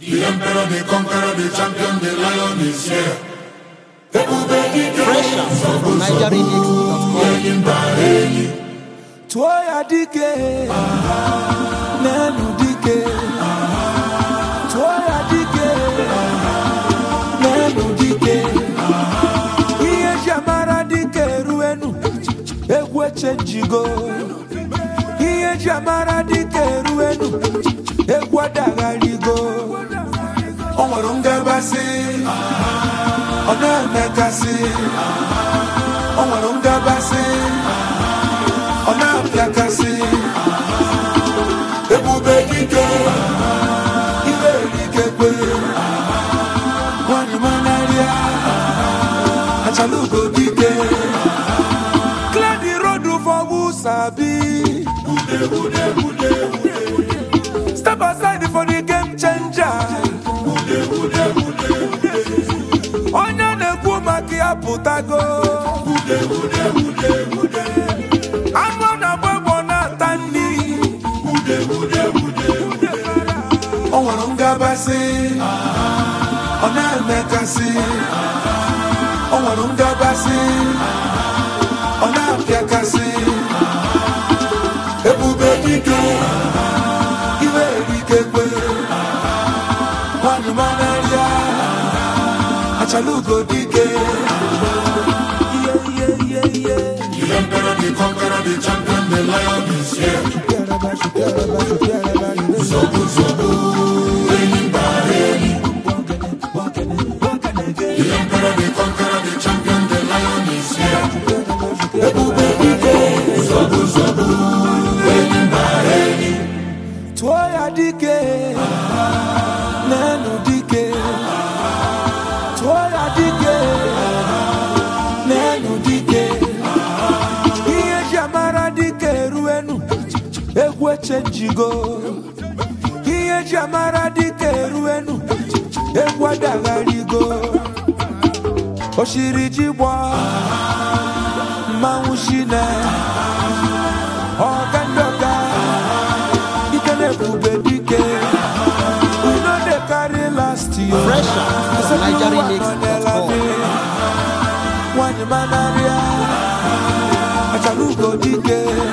The emperor, the conqueror, the champion, the lion is here. Ebube dike, Fresh out from NigerRemix.com. enyi mba enyi. tụọ ya dike n'elu dike tụọ ya dike n'elu dike ihe ji amara dike eruenu egwu echenjigo ihe ji amara dike eruenu egwu adagharigo o nwere ngabasị ọ na-emekasị o nwere ngabasị ọ na-apịakasị ebube dike ire erikekwe nwanyị manarịa achalugo dike clear the road for who sabi step aside for the game changer onye na-ekwu maka ya pụtago anụ ọ na-agba egbo na-ata nri o nwere ngabasị ọ na-emekasị o nwere ngabasị ọ na-apịakasị ebube dike iwe erikekwe nwanyị manarịa achalugo dike ihe ihe ihe ihe The emperor, the conqueror, the champion, the lion is here. Zobu zobu, enyi mba enyi. The emperor, the conqueror, the champion, the lion is here. ebube dike Zobu zobu, enyi mba enyi. tụọ ya dike n'elu dike tụọ ya dike n'elu dike ihe ji amara dike eruenu egwu echenjigo ihe ji amara dike eruenu egwu adagharigo oshiri ji gbọ mmanwụ shine ọga ndị ọga dike na-ebube dike we no dey carry last year Fresh out from NigerRemix.com. nwanyị manarịa achalugo dike